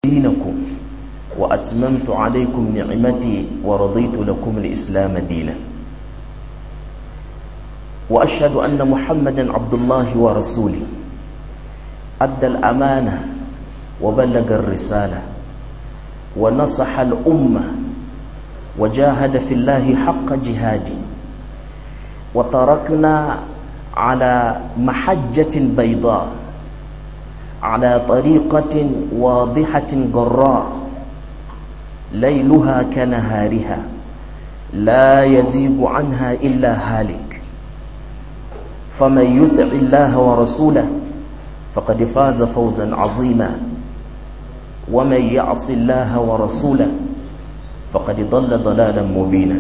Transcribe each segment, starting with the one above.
دينكم وأتممت عليكم نعمتي ورضيت لكم الإسلام دينا وأشهد أن محمدا عبد الله ورسوله أدى الأمانة وبلغ الرسالة ونصح الأمة وجاهد في الله حق جهاده وتركنا على محجة بيضاء على طريقة واضحة جراء ليلها كنهارها لا يزيغ عنها إلا هالك فمن يطع الله ورسوله فقد فاز فوزا عظيما ومن يعص الله ورسوله فقد ضل ضلالا مبينا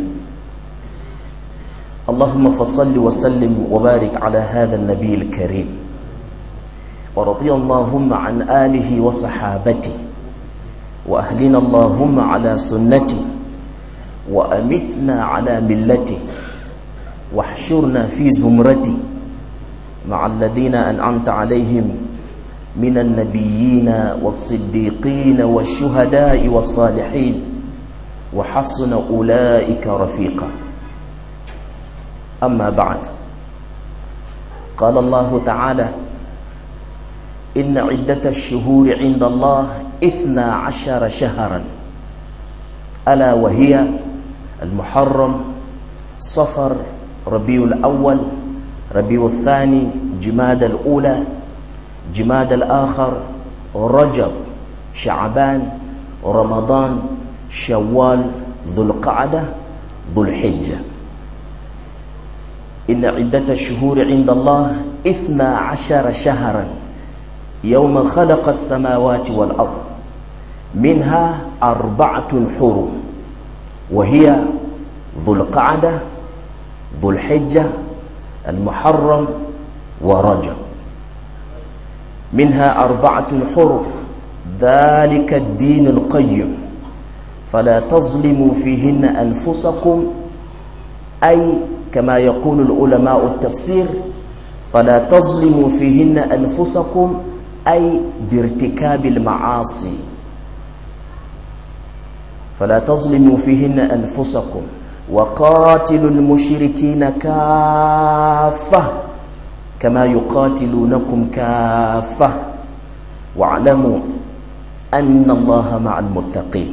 اللهم فصل وسلم وبارك على هذا النبي الكريم ورضي اللهم عن آله وصحابته وأهلنا اللهم على سنته وأمتنا على ملته واحشرنا في زمرته مع الذين أنعمت عليهم من النبيين والصديقين والشهداء والصالحين وحسن أولئك رفيقا أما بعد قال الله تعالى إن عدة الشهور عند الله إثنى عشر شهرا ألا وهي المحرم صفر ربيع الأول ربيع الثاني جماد الأولى جماد الآخر رجب شعبان رمضان شوال ذو القعدة ذو الحجة إن عدة الشهور عند الله إثنى عشر شهرا يوم خلق السماوات والأرض منها أربعة حرم وهي ذو القعدة ذو الحجة المحرم ورجب منها أربعة حرم ذلك الدين القيم فلا تظلموا فيهن أنفسكم أي كما يقول العلماء التفسير فلا تظلموا فيهن أنفسكم أي بارتكاب المعاصي فلا تظلموا فيهن أنفسكم وقاتلوا المشركين كافة كما يقاتلونكم كافة واعلموا أن الله مع المتقين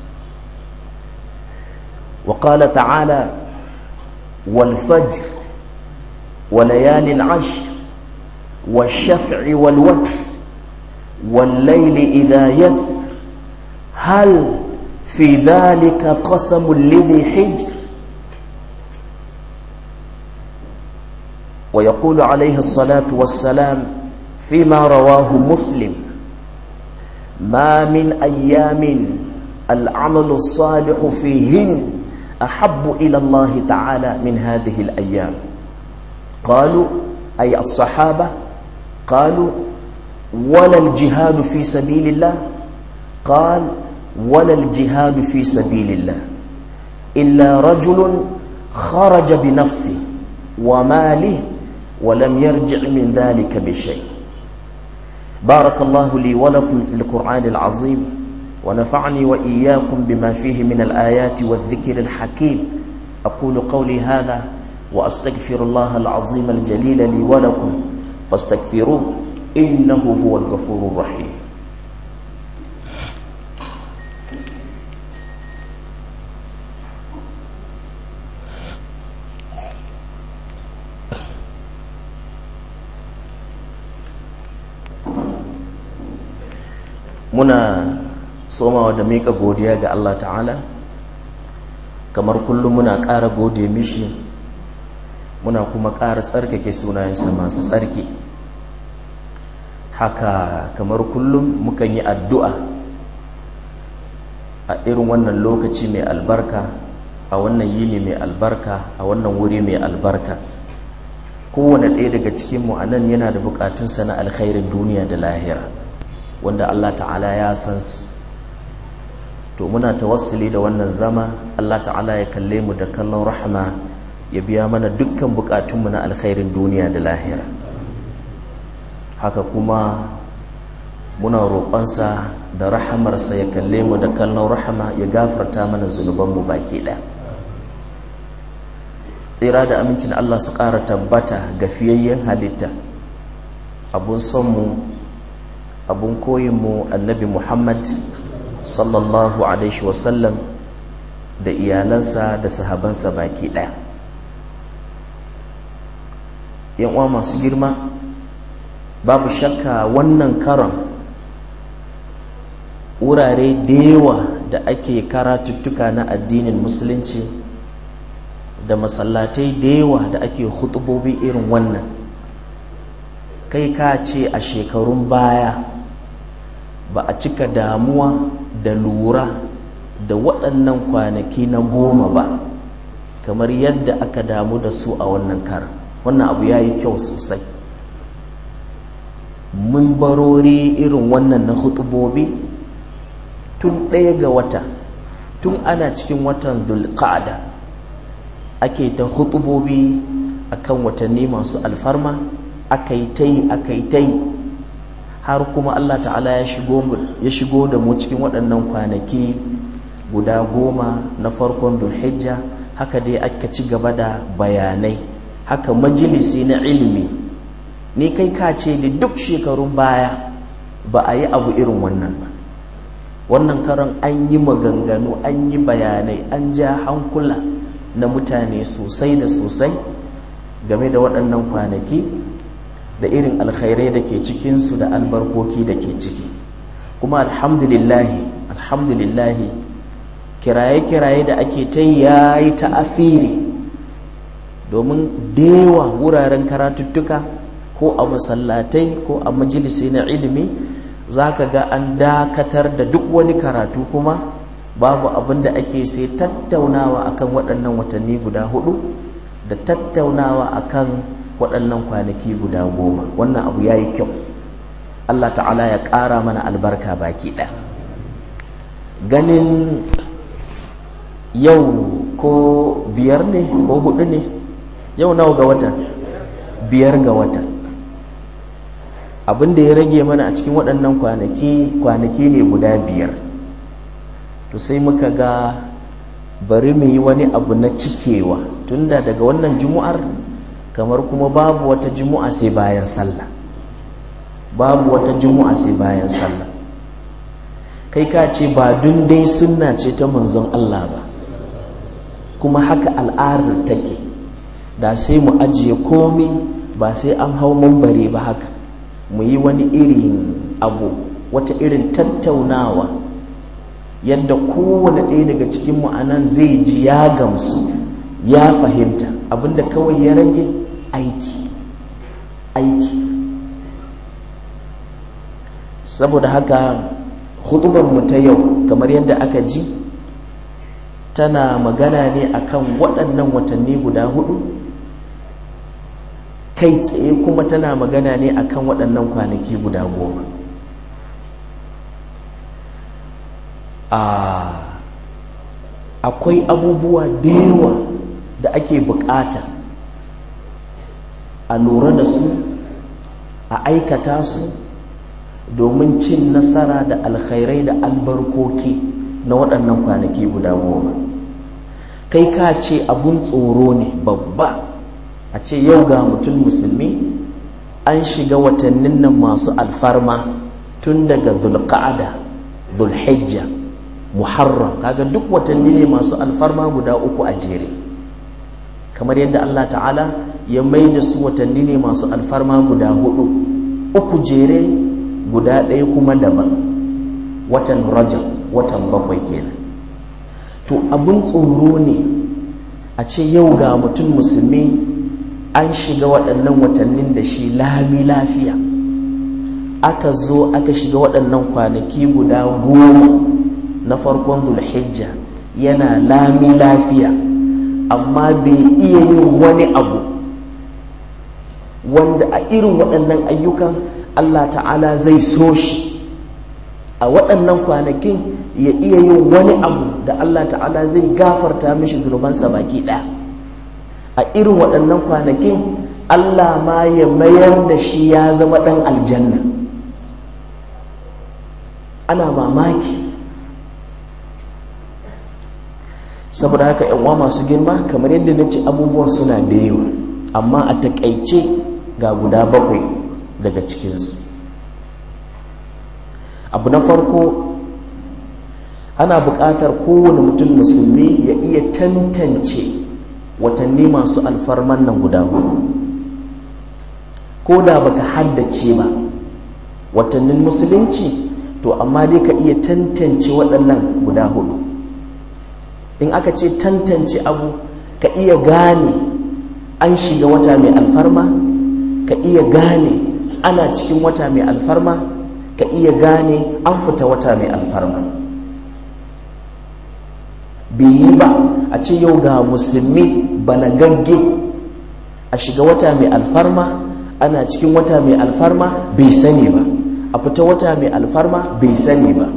وقال تعالى والفجر وليال عشر والشفع والوتر والليل إذا يسر هل في ذلك قسم لذي حجر ويقول عليه الصلاة والسلام فيما رواه مسلم ما من أيام العمل الصالح فيهن أحب إلى الله تعالى من هذه الأيام قالوا أي الصحابة قالوا ولا الجهاد في سبيل الله قال ولا الجهاد في سبيل الله إلا رجل خرج بنفسه وماله ولم يرجع من ذلك بشيء بارك الله لي ولكم في القرآن العظيم ونفعني وإياكم بما فيه من الآيات والذكر الحكيم أقول قولي هذا وأستغفر الله العظيم الجليل لي ولكم فاستغفروه إنه هو الغفور الرحيم muna somawa da miƙa godiya ga Allah ta'ala kamar kullum muna ƙara gode mishi muna kuma ƙara tsarkake sunayensa masu tsarki haka kamar kullum mukan yi addu'a a irin wannan lokaci mai albarka a wannan yini mai albarka a wannan wuri mai albarka kowane ɗaya daga cikinmu a nan yana da buƙatunsa na alkhairin duniya da lahira wanda Allah ta'ala ya san su to muna tawassuli da wannan zama Allah ta'ala ya kalle mu da kallon rahama ya biya mana dukkan bukatunmu na alkhairin duniya da lahira haka kuma muna roƙonsa da rahamarsa ya kalle mu da kallon rahama ya gafarta mana zunubanmu baki ɗaya tsira da amincin Allah su ƙara tabbata ga fiyayyen halitta abun sonmu abun koyinmu annabi Muhammad sallallahu alaihi wasallam da iyalansa da sahabansa baki ɗaya uwa masu girma babu shakka wannan karon wurare da yawa da ake karatuttuka na addinin musulunci da masallatai da yawa da ake hutubobi irin wannan kai ka ce a shekarun baya ba a cika damuwa da lura da waɗannan kwanaki na goma ba kamar yadda aka damu da su a wannan karan wannan abu ya yi kyau sosai mun barori irin wannan na hutubobi tun ɗaya ga wata tun ana cikin watan zulqa'ada ake ta hutubobi akan watanni masu alfarma aka yi ta yi aka yi ta yi har kuma Allah ta'ala ya shigo da mu cikin waɗannan kwanaki guda goma na farkon zulhijja haka dai aka ci gaba da bayanai haka majalisi na ilimi ni kai ka ce da duk shekarun baya ba a yi abu irin wannan ba wannan karan an yi maganganu an yi bayanai an ja hankula na mutane sosai da sosai game da waɗannan kwanaki da irin alkhairai da ke cikinsu da albarkoki da ke ciki kuma alhamdulillahi alhamdulillahi kiraye-kiraye da ake ta yayi ta'afiri domin dewa wuraren karatuttuka ko a masallatai ko a majalisi na ilimi za ka ga an dakatar da duk wani karatu kuma babu abin da ake sai tattaunawa akan waɗannan watanni guda hudu da tattaunawa akan waɗannan kwanaki guda goma wannan abu ya yi kyau allah ta'ala ya ƙara mana albarka baki ɗaya ganin yau ko biyar ne ko hudu ne yau nawa ga wata biyar ga wata abin da ya rage mana a cikin waɗannan kwanaki kwanaki ne guda biyar to sai muka ga bari mu yi wani abu na cikewa tunda daga wannan jumu'ar kamar kuma babu wata jumu'a sai bayan sallah babu wata jumu'a sai bayan sallah kai ka ce ba dun dai sunna ce ta manzon Allah ba kuma haka al'adar take da sai mu ajiye komi ba sai an hau mambare ba haka mu yi wani irin abu wata irin tattaunawa yadda kowane ɗaya daga cikin anan zai ji ya gamsu ya fahimta abinda kawai ya rage aiki aiki saboda haka mu ta yau kamar yadda aka ji tana magana ne akan waɗannan watanni guda hudu kai tsaye kuma tana magana ne akan waɗannan kwanaki guda goma akwai abubuwa da yawa da ake bukata a lura da su a aikata su domin cin nasara da alkhairai da albarkoki na waɗannan kwanaki guda goma kai ka ce abun tsoro ne babba a ce yau ga mutum musulmi an shiga watannin nan masu alfarma tun daga zulqa'ada zulhijja muharram kaga duk watanni ne masu alfarma guda uku a jere kamar yadda Allah ta'ala ya mai da su watanni ne masu alfarma guda hudu uku jere guda ɗaya kuma daban watan rajab watan bakwai kenan to abin tsoro ne a ce yau ga mutum musulmi an shiga waɗannan watannin da shi lami lafiya aka zo aka shiga waɗannan kwanaki guda goma na farkon zulhijja yana lami lafiya amma bai iya yin wani abu wanda a irin waɗannan ayyukan Allah ta'ala zai so shi a waɗannan kwanakin ya iya yin wani abu da Allah ta'ala zai gafarta mishi zunubansa baki ɗaya a irin waɗannan kwanakin Allah ma ya mayar da shi ya zama ɗan aljanna ana mamaki saboda haka uwa masu girma kamar yadda na ce abubuwan suna da yawa amma a takaice ga guda bakwai daga cikinsu abu na farko ana buƙatar kowane mutum musulmi ya iya tantance watanni masu alfarman nan guda hudu ko da baka haddace ba watannin musulunci to amma dai ka iya tantance waɗannan guda hudu in aka ce tantance abu ka iya gane an shiga wata mai alfarma ka iya gane ana cikin wata mai alfarma ka iya gane an fita wata mai alfarma yi ba a ce yau ga musulmi balagagge a shiga wata mai alfarma ana cikin wata mai alfarma bai sani ba a fita wata mai alfarma bai sani ba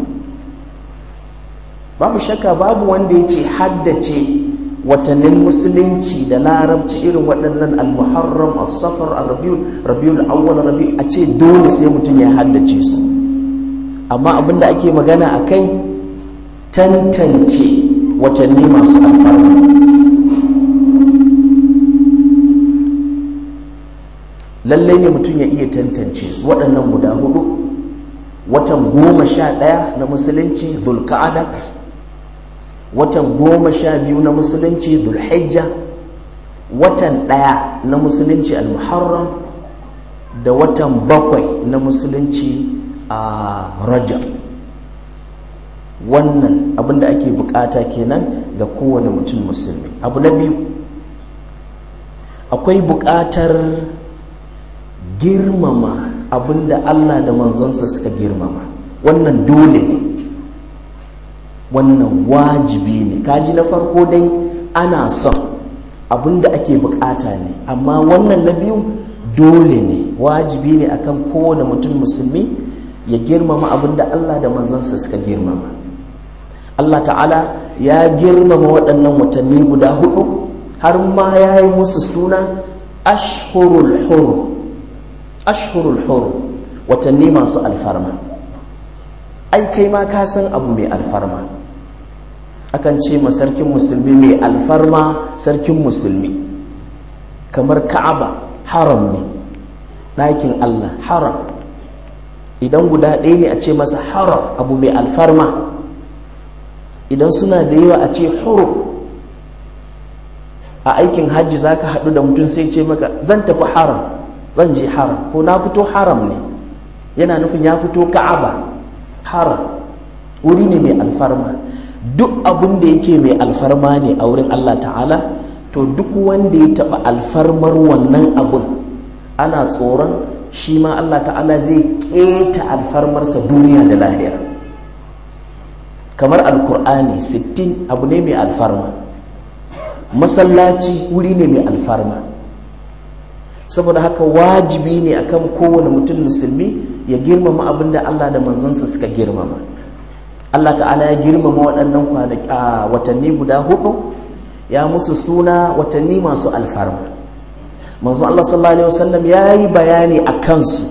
babu shakka babu wanda ya ce haddace watannin musulunci da larabci irin waɗannan al-muharram as-safar al-rabiul rabiul awwal rabi a ce dole sai mutum ya haddace su amma abinda ake magana akai tantance watanni masu alfarma lallai ne mutum ya iya tantance su waɗannan guda hudu watan goma sha ɗaya na musulunci zulka'ada watan goma sha biyu na musulunci zulhijja watan ɗaya na musulunci al-muharram da watan bakwai na musulunci a rajab wannan abinda ake bukata kenan ga kowane mutum musulmi abu na biyu akwai bukatar girmama abinda allah da manzansa suka girmama wannan dole ne wannan wajibi ne kaji na farko dai ana son abinda ake bukata ne amma wannan na biyu dole ne wajibi ne akan kowane mutum musulmi ya girmama abinda allah da manzansa suka girmama Allah ta'ala ya girmama waɗannan watanni guda hudu har ma ya yi musu suna ashhurul huru ashhurul huru watanni masu alfarma ai kai ma ka san abu mai alfarma akan ce ma sarkin musulmi mai alfarma sarkin musulmi kamar ka'aba haram ne ɗakin Allah haram idan guda ɗaya ne a ce masa haram abu mai alfarma idan suna da yawa a ce huru a aikin hajji za ka haɗu da mutum sai ce maka zan tafi haram zan je haram ko na fito haram ne yana nufin ya fito ka'aba haram wuri ne mai alfarma duk abin da yake mai alfarma ne a wurin allah ta'ala to duk wanda ya taɓa alfarmar wannan abin ana tsoron shi ma allah ta'ala zai keta alfarmarsa duniya da lahira kamar alkur'ani 60 abu ne mai alfarma masallaci wuri ne mai alfarma saboda haka wajibi ne akan kowane mutum musulmi ya girmama abin da Allah da manzansa suka girmama Allah ta'ala ya girmama waɗannan watanni guda hudu ya musu suna watanni masu alfarma manzo Allah sallallahu alaihi wasallam ya yi bayani a kansu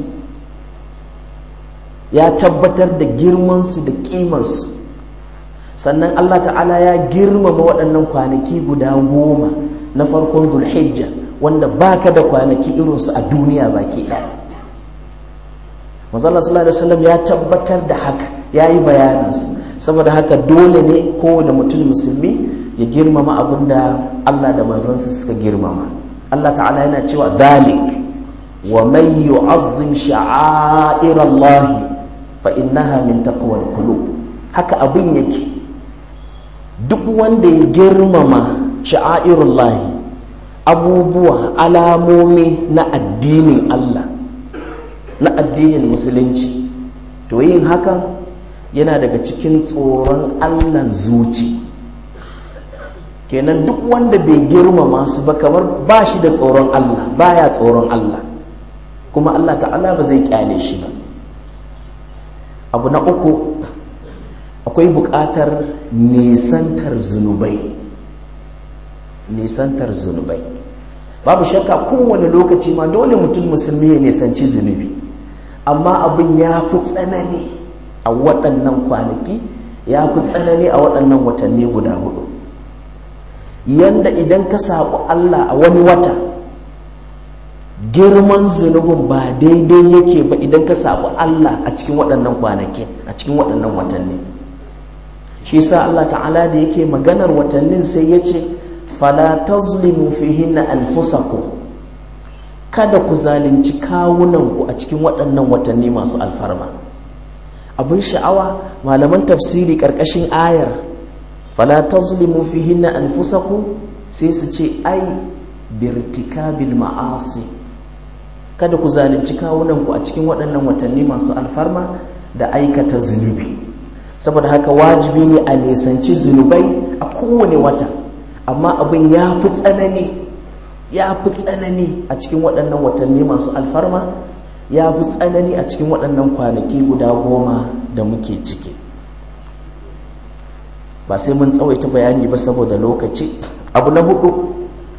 ya tabbatar da girmansu da kimansu sannan Allah ta'ala ya girmama waɗannan kwanaki guda goma na farkon zulhijja wanda baka da kwanaki irinsu a duniya baki ɗaya mazalla sallallahu alaihi wasallam ya tabbatar da haka ya yi bayaninsu saboda haka dole ne kowane mutum musulmi ya girmama abin da Allah da manzansa suka girmama Allah ta'ala yana cewa zalik wa man yu'azzim sha'air Allah fa innaha min taqwal qulub haka abin yake duk wanda ya girmama sha'airullahi abubuwa alamomi na addinin Allah na addinin musulunci to yin hakan yana daga cikin tsoron Allah zuci kenan duk wanda bai girmama su ba kamar ba shi da tsoron Allah baya tsoron Allah kuma Allah ta'ala ba zai kyale shi ba abu na uku akwai buƙatar nisantar zunubai nisantar zunubai babu shakka kowane lokaci ma dole mutum musulmi ya nisanci zunubi amma abin ya fi tsanani a a waɗannan kwanaki ya fi tsanani a waɗannan watanni guda hudu yanda idan ka saɓi Allah a wani wata girman zunubin ba daidai yake ba idan ka saɓi Allah a cikin waɗannan kwanaki a cikin waɗannan watanni shi sa Allah ta'ala da yake maganar watannin sai ya ce fala tazlimu fihinna anfusakum kada ku zalunci kawunanku a cikin waɗannan watanni masu alfarma abin sha'awa malaman tafsiri ƙarƙashin ayar fala tazlimu fihinna anfusakum sai su ce ai birtikabil ma'asi kada ku zalunci kawunanku a cikin waɗannan watanni masu alfarma da aikata zunubi saboda haka wajibi ne a nisanci zunubai a kowane wata amma abin ya fi tsanani ya fi tsanani a cikin waɗannan watanni masu alfarma ya fi tsanani a cikin waɗannan kwanaki guda goma da muke ciki ba sai mun tsawaita bayani ba saboda lokaci abu na hudu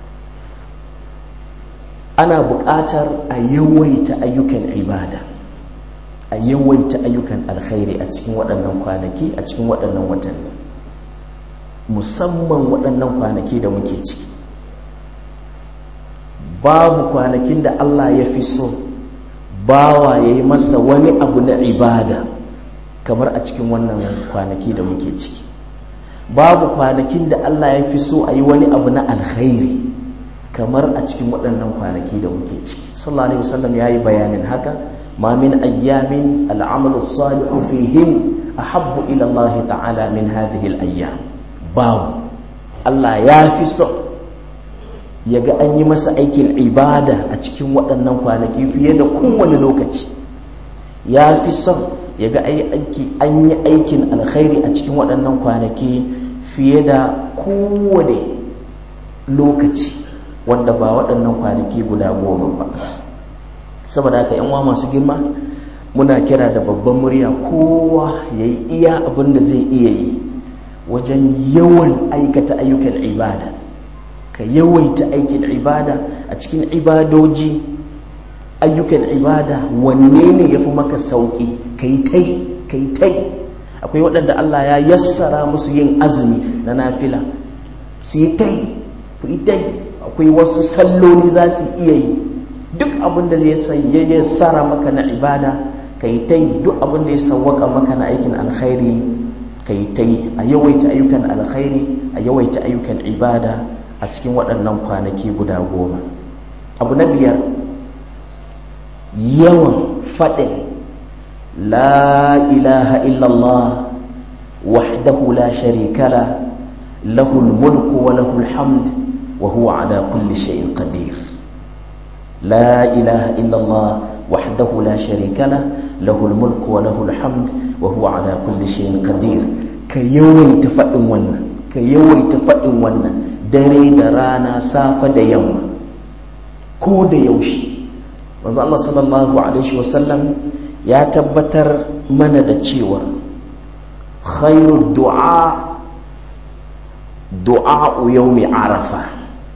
ana buƙatar a yawaita ayyukan ibada a yawaita ayyukan alkhairi a cikin waɗannan kwanaki a cikin waɗannan watanni musamman waɗannan kwanaki da muke ciki babu kwanakin da Allah ya fi so bawa ya yi masa wani abu na ibada kamar a cikin wannan kwanaki da muke ciki babu kwanakin da Allah ya fi so a yi wani abu na alkhairi kamar a cikin waɗannan kwanaki da muke ciki sallallahu alaihi wasallam ya yi bayanin haka ma min ayyamin al'amalu salihu fihim ahabbu ila Allah ta'ala min hadhihi al-ayyam babu Allah ya fi so ya ga an yi masa aikin ibada a cikin waɗannan kwanaki fiye da kowane lokaci ya fi son ya ga an yi aikin alkhairi a cikin waɗannan kwanaki fiye da kowane lokaci wanda ba waɗannan kwanaki guda goma ba saboda haka yanwa masu girma muna kira da babban murya kowa ya yi iya abin da zai iya yi wajen yawan aikata ayyukan ibada ka yawaita aikin ibada a cikin ibadoji ayyukan ibada wanne ne ya fi maka sauƙi ka yi tai ka yi tai akwai waɗanda Allah ya yassara musu yin azumi na nafila su yi tai ku yi tai akwai wasu salloli za su iya yi duk abin da zai yassara maka na ibada ka yi tai duk abin da ya sawwaka maka na aikin alkhairi ka yi tai a yawaita ayyukan alkhairi a yawaita ayyukan ibada a cikin waɗannan kwanaki guda goma abu na biyar yawan faɗin la ilaha illallah wahdahu la sharikala lahul mulku wa lahul hamd wa huwa ala kulli shay'in qadir la ilaha illallah wahdahu la sharikala lahul mulku wa lahul hamd wa huwa ala kulli shay'in qadir ka yawaita faɗin wannan ka yawaita faɗin wannan dare da rana safa da yamma ko da yaushe manzo Allah sallallahu alaihi wasallam ya tabbatar mana da cewa khairu du'a du'a yawmi arafa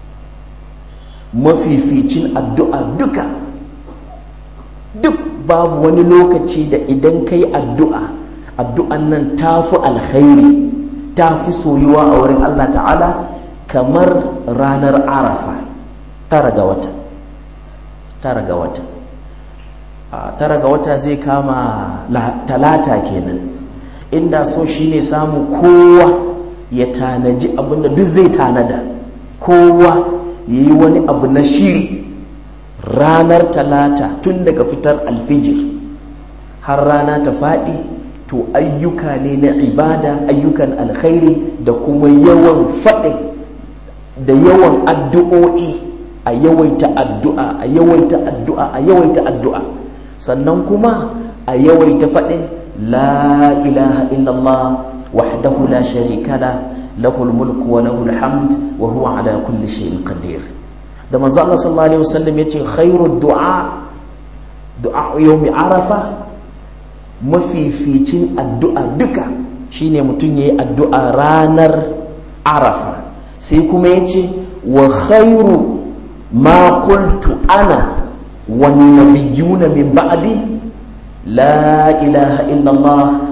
mafificin addu'a duka duk babu wani lokaci da idan kai addu'a addu'an nan tafi alkhairi tafi soyuwa a wurin Allah ta'ala kamar ranar arafa tara ga wata tara ga wata tara ga wata zai kama talata kenan inda so shine samu kowa ya tanaji abinda duk zai tanada kowa ya yi wani abu na shiri ranar talata tun daga fitar alfijir har rana ta faɗi to ayyuka ne na ibada ayyukan alkhairi da kuma yawan faɗin da yawan addu'o'i a yawaita addu'a a yawaita addu'a a yawaita addu'a sannan kuma a yawaita faɗin la ilaha illallah wahdahu la sharika la lahul mulku wa lahul hamd wa huwa ala kulli shay'in qadir da manzo Allah sallallahu alaihi wasallam yace khairu du'a du'a yawmi arafa mafificin addu'a duka shine mutum yayi addu'a ranar arafa sai kuma yace wa khairu ma qultu ana wan nabiyuna min ba'di la ilaha illa Allah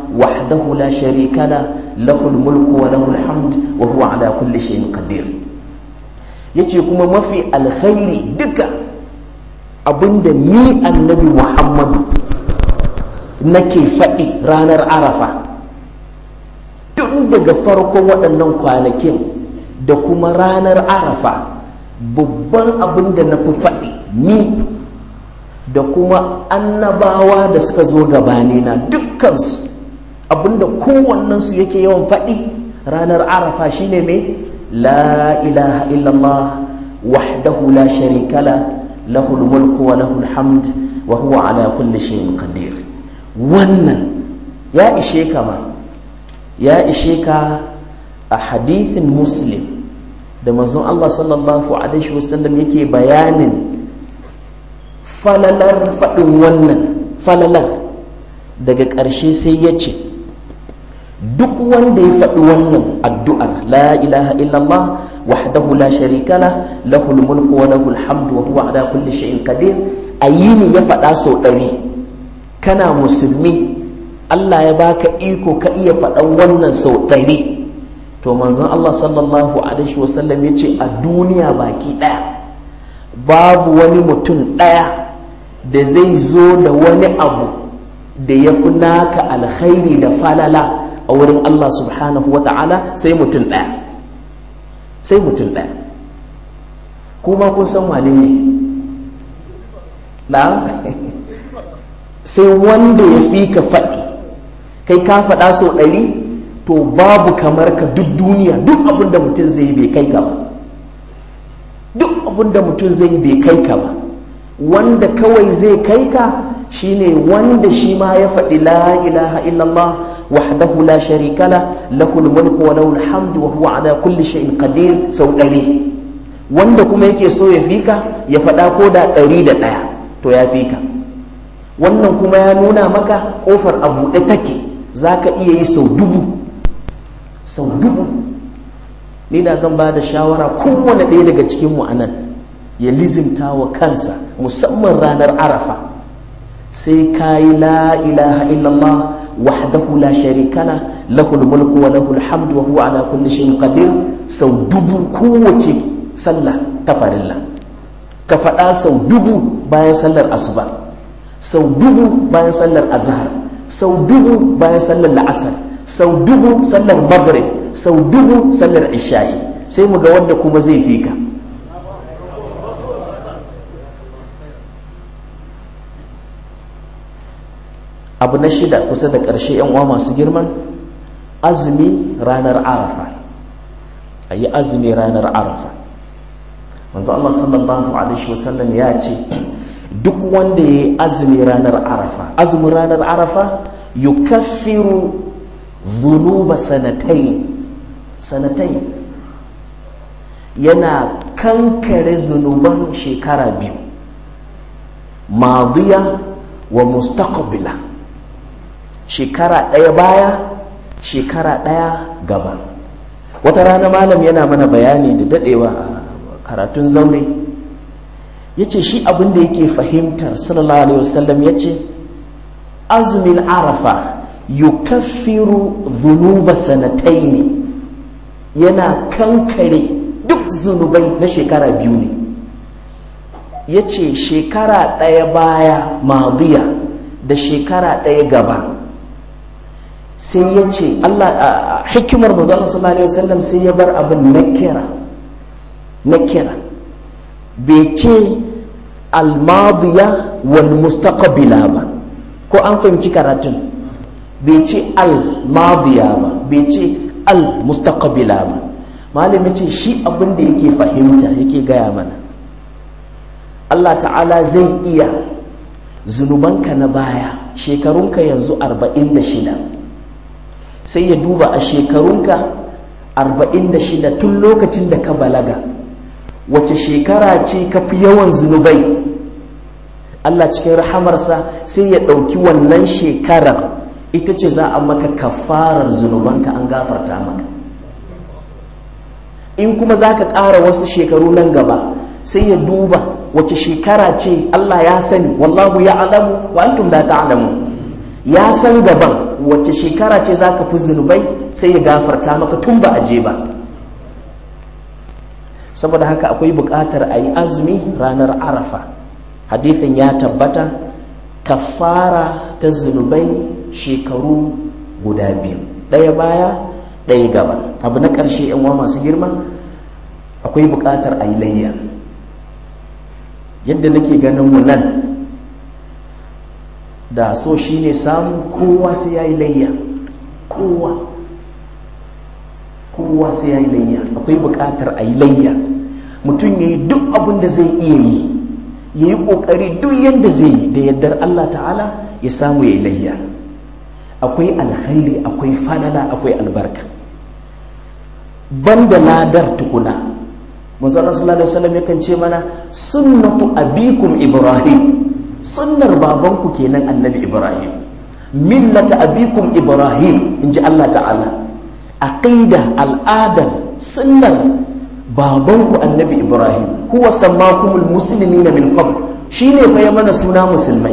وحده لا شريك له له الملك وله الحمد وهو على كل شيء قدير yace kuma mafi alkhairi duka abinda ni annabi muhammadu nake faɗi ranar arafa tun daga farkon waɗannan kwanakin da kuma ranar arafa babban abin da na fi faɗi ni da kuma annabawa da suka zo gabanina dukkansu abinda kowannensu yake yawan faɗi ranar arafa shine mai la ilaha illallah wahdahu la sharika la lahul mulku wa lahul hamd wa huwa ala kulli shay'in qadir wannan ya ishe ka ma ya ishe ka a hadithin muslim da manzon Allah sallallahu alaihi wasallam yake bayanin falalar faɗin wannan falalar daga ƙarshe sai ya ce duk wanda ya faɗi wannan addu'ar la ilaha illallah wahdahu la sharika la lahul mulku wa lahul hamdu wa huwa ala kulli shay'in qadir ayini ya faɗa sau ɗari kana musulmi Allah ya baka iko ka iya faɗan wannan sau ɗari to manzon Allah sallallahu alaihi wasallam ya ce a duniya baki ɗaya babu wani mutum ɗaya da zai zo da wani abu da ya fi naka alkhairi da falala a wurin Allah subhanahu wa ta'ala sai mutum ɗaya sai mutum ɗaya kuma kun san wane ne na sai wanda ya fi ka faɗi kai ka faɗa sau ɗari to babu kamar ka duk duniya duk abin da mutum zai yi bai kai ka ba duk abin da mutum zai yi bai kai ka ba wanda kawai zai kai ka shine wanda shi ma ya faɗi la ilaha illallah wahdahu la sharika la lahul mulku wa lahul hamdu wa huwa ala kulli shay'in qadir sau ɗari wanda kuma yake so ya fika ya faɗa ko da ɗari da ɗaya to ya fika wannan kuma ya nuna maka ƙofar a buɗe take za ka iya yi sau dubu sau dubu ni da zan ba da shawara kowane ɗaya daga cikinmu a nan ya lizimta wa kansa musamman ranar arafa sai ka yi la ilaha illallah wahdahu la sharikala lahul mulku wa lahul hamdu wa huwa ala kulli shay'in qadir sau dubu kowace sallah ta farilla ka faɗa sau dubu bayan sallar asuba sau dubu bayan sallar azhar sau dubu bayan sallar la'asar sau dubu sallar maghrib sau dubu sallar isha'i sai mu ga wanda kuma zai fi ka abu na shida kusa da ƙarshe yan uwa masu girman azumi ranar arafa a yi azumi ranar arafa manzo Allah sallallahu alaihi wasallam ya ce duk wanda ya yi azumi ranar arafa azumin ranar arafa yukaffiru dhunuba sanatai sanatai yana kankare zunuban shekara biyu madiya wa mustaqbila shekara ɗaya baya shekara ɗaya gaba wata rana malam yana mana bayani da daɗewa a karatun zaure ya ce shi abin da yake fahimtar sallallahu alaihi wasallam ya ce azumin arafa yukaffiru zunuba sanatai yana kankare duk zunubai na shekara biyu ne ya ce shekara ɗaya baya madiya da shekara ɗaya gaba sai ya ce Allah hikimar manzon sallallahu alaihi wasallam sai ya bar abin nakira nakira bai ce almadiya wal mustaqbila ba ko an fahimci karatun bai ce almadiya ba bai ce al mustaqbila ba malami ce shi abin da yake fahimta yake gaya mana Allah ta'ala zai iya zunubanka na baya shekarunka yanzu 46 sai ya duba a shekarunka 46 tun lokacin da ka balaga wace shekara ce ka fi yawan zunubai Allah cikin rahamarsa sai ya ɗauki wannan shekarar ita ce za a maka kafarar zunubanka an gafarta maka in kuma za ka ƙara wasu shekaru nan gaba sai ya duba wace shekara ce Allah ya sani wallahu ya alamu wa antum la ta'lamu ya san gaban wacce shekara ce za ka fi zunubai sai ya gafarta maka tun ba a je ba saboda haka akwai buƙatar a yi azumi ranar arafa hadithin ya tabbata kafara ta zunubai shekaru guda biyu ɗaya baya ɗaya gaba abu na ƙarshe yan wa masu girma akwai buƙatar a yi layya yadda nake ganin mu nan da so shi ne samu kowa sai ya yi layya kowa kowa sai ya yi layya akwai buƙatar a yi layya mutum ya yi duk abin da zai iya yi ya yi ƙoƙari duk yadda zai yi da yardar Allah ta'ala ya samu ya yi layya akwai alkhairi akwai falala akwai albarka banda ladar tukuna manzon sallallahu alaihi wasallam yakan ce mana sunnatu abikum ibrahim sunnar babanku kenan annabi ibrahim millata abikum ibrahim inji Allah ta'ala aqida al'adar sunnar babanku annabi ibrahim huwa sammakumul muslimina min qabl shine fa ya mana suna musulmai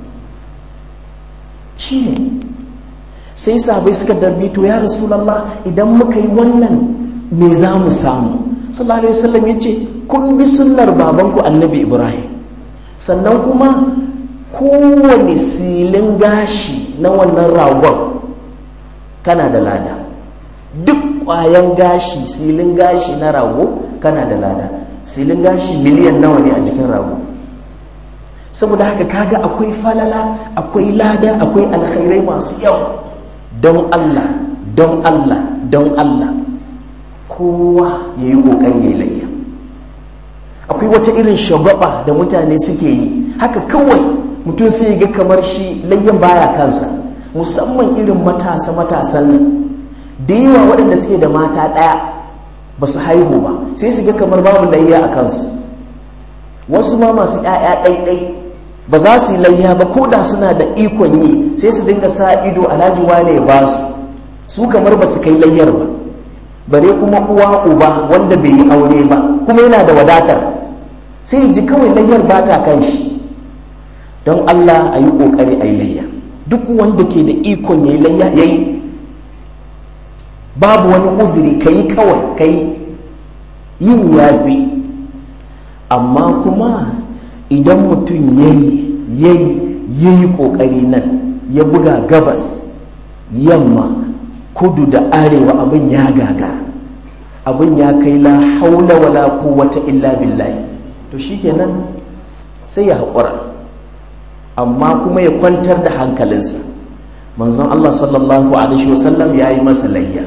shine sai sahabai suka darbi to ya rasulullah idan muka yi wannan me za mu samu sallallahu alaihi wasallam yace kun bi sunnar babanku annabi ibrahim sannan kuma kowane silin gashi na wannan ragon kana da lada duk ƙwayan gashi silin gashi na rago kana da lada silin gashi miliyan nawa ne a jikin rago saboda haka kaga akwai falala akwai lada akwai alkhairai masu yawa don allah don allah don allah kowa ya yi ƙoƙari ya layya akwai wata irin shagwaba da mutane suke yi haka kawai mutum sai ga kamar shi layyan baya kansa musamman irin matasa matasan nan da yawa waɗanda suke da mata ɗaya ba su haihu ba sai su ga kamar babu layya a kansu wasu ma masu ‘ya'ya ɗaiɗai ba za su yi layya ba ko da suna da ikon yi sai su dinga sa ido alhaji wane ya ba su su kamar ba su kai layyar ba bare kuma uwa uba wanda bai yi aure ba kuma yana da wadatar sai ji kawai layyar ba ta kan shi don allah a yi ƙoƙari a yi layya duk wanda ke da ikon ya yi layya ya yi babu wani uzuri ka yi kawai ka yi yin yafi amma kuma idan mutum ya yi ya yi ya yi ƙoƙari nan ya buga gabas yamma kudu da arewa abin ya gaga abin ya kai la haula wala quwwata illa billahi to shikenan sai ya haƙura amma kuma ya kwantar da hankalinsa manzon Allah sallallahu alaihi wasallam ya yi masa layya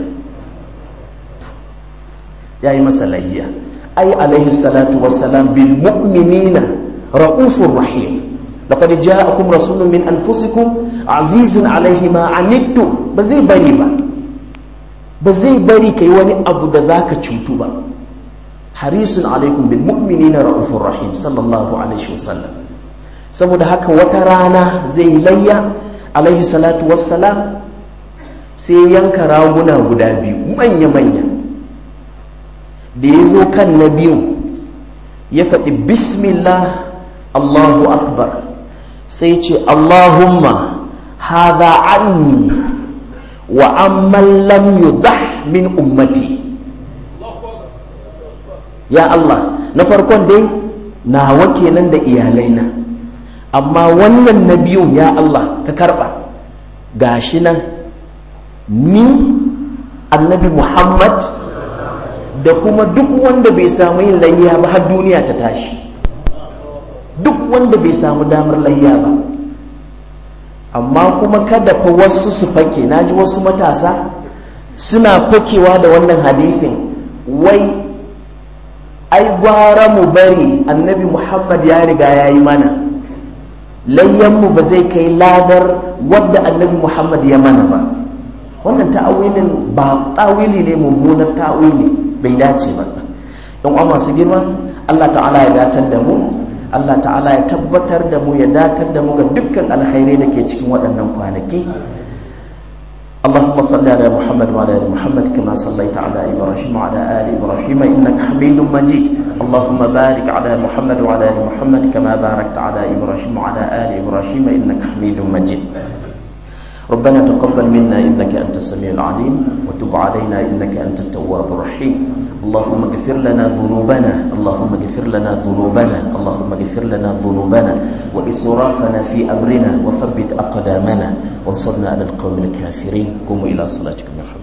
ya yi masa layya ai alaihi salatu wassalam bil mu'minina ra'ufur rahim laqad ja'akum rasulun min anfusikum azizun alaihi ma anittum ba zai bari ba ba zai bari kai wani abu da zaka cutu ba harisun alaikum bil mu'minina ra'ufur rahim sallallahu alaihi wasallam saboda haka wata rana zai layya alaihi salatu wassalam sai yanka raguna guda biyu manya-manya da ya zo kan na biyu ya faɗi bismillah allahu akbar sai ce allahumma hadha anni wa amman lam yudah min ummati ya allah na farkon dai nawa kenan da iyalaina amma wannan na biyun ya Allah ka karba gashi nan ni annabi Muhammad da kuma duk wanda bai samu yin layya ba har duniya ta tashi duk wanda bai samu damar layya ba amma kuma kada fa wasu su fake naji wasu matasa suna fakewa da wannan hadithin wai ai gwara mu bari annabi Muhammad ya riga ya yi mana layyanmu ba zai kai ladar wadda annabi muhammad ya mana ba wannan ta'awilin ba ta'awili ne mummunar ta'awili bai dace ba don uwa masu girma allah ta'ala ya datar da mu allah ta'ala ya tabbatar da mu ya datar da mu ga dukkan alkhairai da ke cikin waɗannan kwanaki اللهم صل على محمد وعلى ال محمد كما صليت على ابراهيم وعلى ال ابراهيم انك حميد مجيد اللهم بارك على محمد وعلى ال محمد كما باركت على ابراهيم وعلى ال ابراهيم انك حميد مجيد ربنا تقبل منا إنك أنت السميع العليم وتب علينا إنك أنت التواب الرحيم اللهم اغفر لنا ذنوبنا اللهم اغفر لنا ذنوبنا اللهم اغفر لنا ذنوبنا وإسرافنا في أمرنا وثبت أقدامنا وانصرنا على القوم الكافرين قوموا إلى صلاتكم يا